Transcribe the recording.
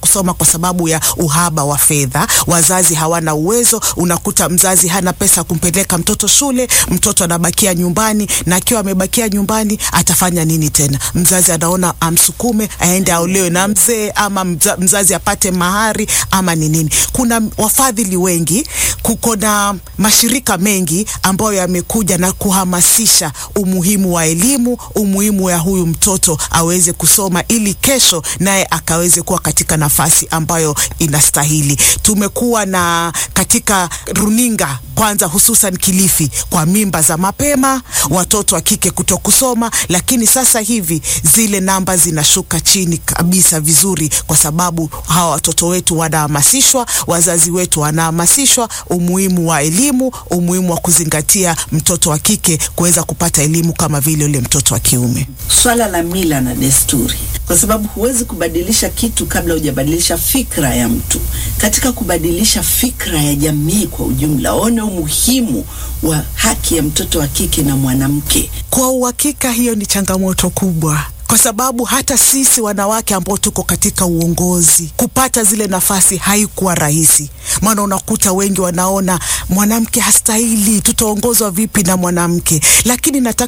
kusoma kwa sababu ya uhaba wa fedha. Wazazi hawana uwezo, unakuta mzazi hana pesa kumpeleka mtoto shule, mtoto anabakia nyumbani, na akiwa amebakia nyumbani atafanya nini tena? Mzazi anaona amsukume aende aolewe na mzee, ama mza, mzazi apate mahari ama ni nini. Kuna wafadhili wengi, kuko na mashirika mengi ambayo yamekuja na kuhamasisha umuhimu wa elimu, umuhimu ya huyu mtoto aweze kusoma ili kesho naye akaweze kuwa katika nafasi ambayo inastahili. Tumekuwa na katika runinga kwanza, hususan Kilifi, kwa mimba za mapema, watoto wa kike kuto kusoma, lakini sasa hivi zile namba zinashuka chini kabisa vizuri, kwa sababu hawa watoto wetu wanahamasishwa, wazazi wetu wanahamasishwa umuhimu wa elimu, umuhimu wa kuzingatia mtoto wa kike kuweza kupata elimu kama vile yule mtoto wa kiume. Swala la mila na desturi, kwa sababu huwezi kubadilisha kitu kabla hujabadilisha fikra ya mtu. Katika kubadilisha fikra ya jamii kwa ujumla, one umuhimu wa haki ya mtoto wa kike na mwanamke. Kwa uhakika, hiyo ni changamoto kubwa kwa sababu hata sisi wanawake ambao tuko katika uongozi kupata zile nafasi haikuwa rahisi, maana unakuta wengi wanaona mwanamke hastahili, tutaongozwa vipi na mwanamke? Lakini nataka